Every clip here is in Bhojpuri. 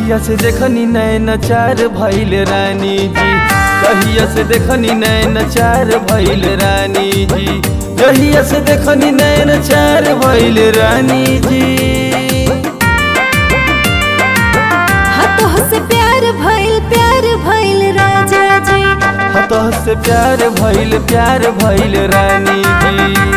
कहिया से देखनी नैन चार भैल रानी जी कहिया से देखनी नैन चार भैल रानी जी कहिया से देखनी नैन चार भैल रानी जी हतोह से प्यार भइल प्यार भइल राजा जी हतह से प्यार भैल प्यार भैल रानी जी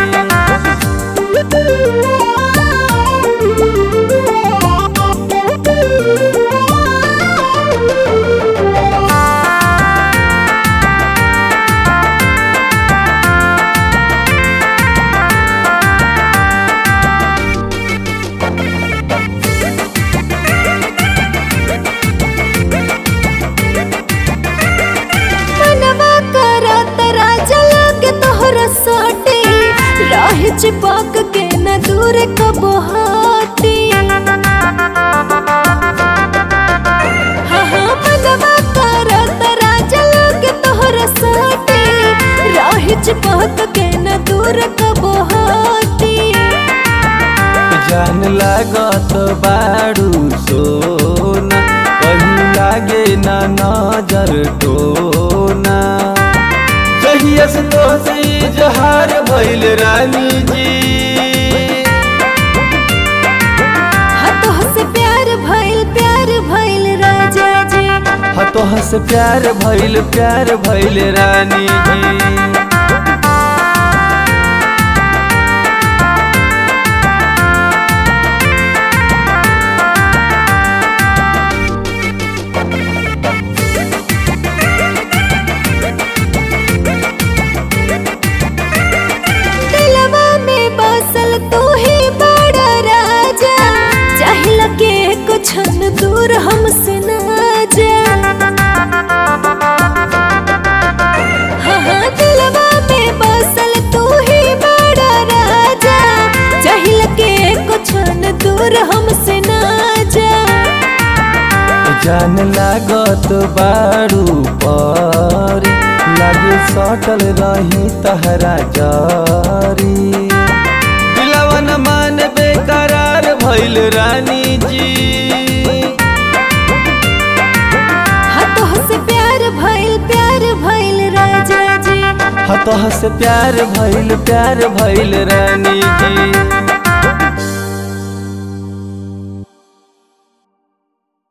मनवा करत राजा लागे तोहरा साटे राह चिपक के न दूर कबो हाटी हाँ हाँ मनवा करत राजा लागे तोहरा साटे राह चिपक के न दूर कबो हाटी जान लागत बाड़ू सोना कहीं लागे ना नजर टोना जहिया से तो से जहार भइल रानी जी हतोह से प्यार भइल प्यार भइल राजा जी हतोह से प्यार भइल प्यार भइल रानी जी दिलवा में बसल तू ही बड़ा राजा चाहिए के कुछ न दूर हमसे ना जा हाँ हाँ दिलवा में बसल तू ही बड़ा राजा चाहिए के कुछ न दूर हमसे ना जा जान लागत बाड़ू पर लागे सटल रही तहरा जारी दिलवा न मान बेकरार भइल रानी जी हतोह से प्यार भइल प्यार भइल राजा जी हतह से प्यार भइल प्यार भइल रानी जी